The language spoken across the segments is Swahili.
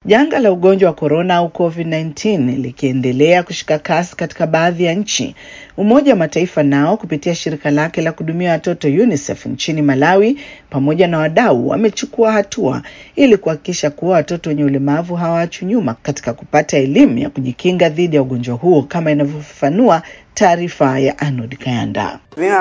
Janga la ugonjwa wa korona au COVID-19 likiendelea kushika kasi katika baadhi ya nchi, Umoja wa Mataifa nao kupitia shirika lake la kuhudumia watoto UNICEF nchini Malawi pamoja na wadau wamechukua hatua ili kuhakikisha kuwa watoto wenye ulemavu hawaachwi nyuma katika kupata elimu ya kujikinga dhidi ya ugonjwa huo kama inavyofafanua taarifa ya Arnold Kayanda.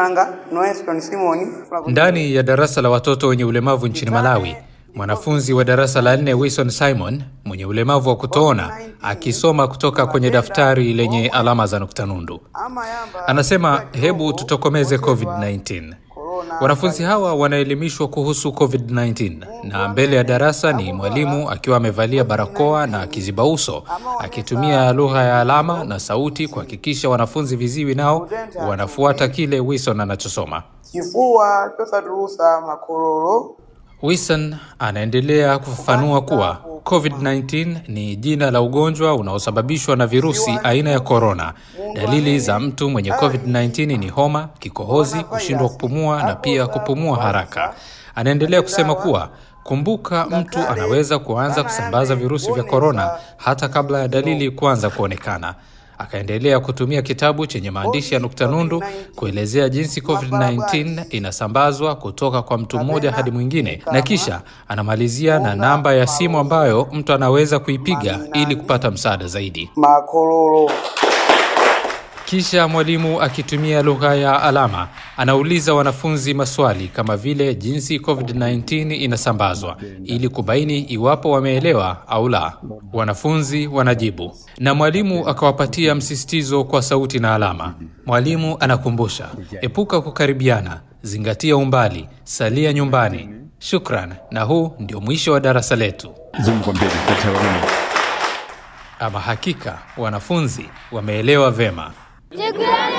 Ndani ya darasa la watoto wenye ulemavu nchini Malawi, mwanafunzi wa darasa la nne Wilson Simon mwenye ulemavu wa kutoona akisoma kutoka kwenye daftari lenye alama za nukta nundu anasema, hebu tutokomeze COVID-19. Wanafunzi hawa wanaelimishwa kuhusu COVID-19 na mbele ya darasa ni mwalimu akiwa amevalia barakoa na kiziba uso akitumia lugha ya alama na sauti kuhakikisha wanafunzi viziwi nao wanafuata kile Wilson anachosoma. Kifua tosatulusa makololo Wilson anaendelea kufafanua kuwa COVID-19 ni jina la ugonjwa unaosababishwa na virusi aina ya korona. Dalili za mtu mwenye COVID-19 ni homa, kikohozi, kushindwa kupumua na pia kupumua haraka. Anaendelea kusema kuwa kumbuka, mtu anaweza kuanza kusambaza virusi vya korona hata kabla ya dalili kuanza kuonekana. Akaendelea kutumia kitabu chenye maandishi ya nukta nundu kuelezea jinsi COVID-19 inasambazwa kutoka kwa mtu mmoja hadi mwingine, na kisha anamalizia na namba ya simu ambayo mtu anaweza kuipiga ili kupata msaada zaidi. makololo Kisha mwalimu akitumia lugha ya alama anauliza wanafunzi maswali kama vile jinsi COVID-19 inasambazwa ili kubaini iwapo wameelewa au la. Wanafunzi wanajibu na mwalimu akawapatia msisitizo kwa sauti na alama. Mwalimu anakumbusha, epuka kukaribiana, zingatia umbali, salia nyumbani. Shukran, na huu ndio mwisho wa darasa letu. Zoom kwa mbele, daktari wa meno. Ama hakika wanafunzi wameelewa vema. Chegulani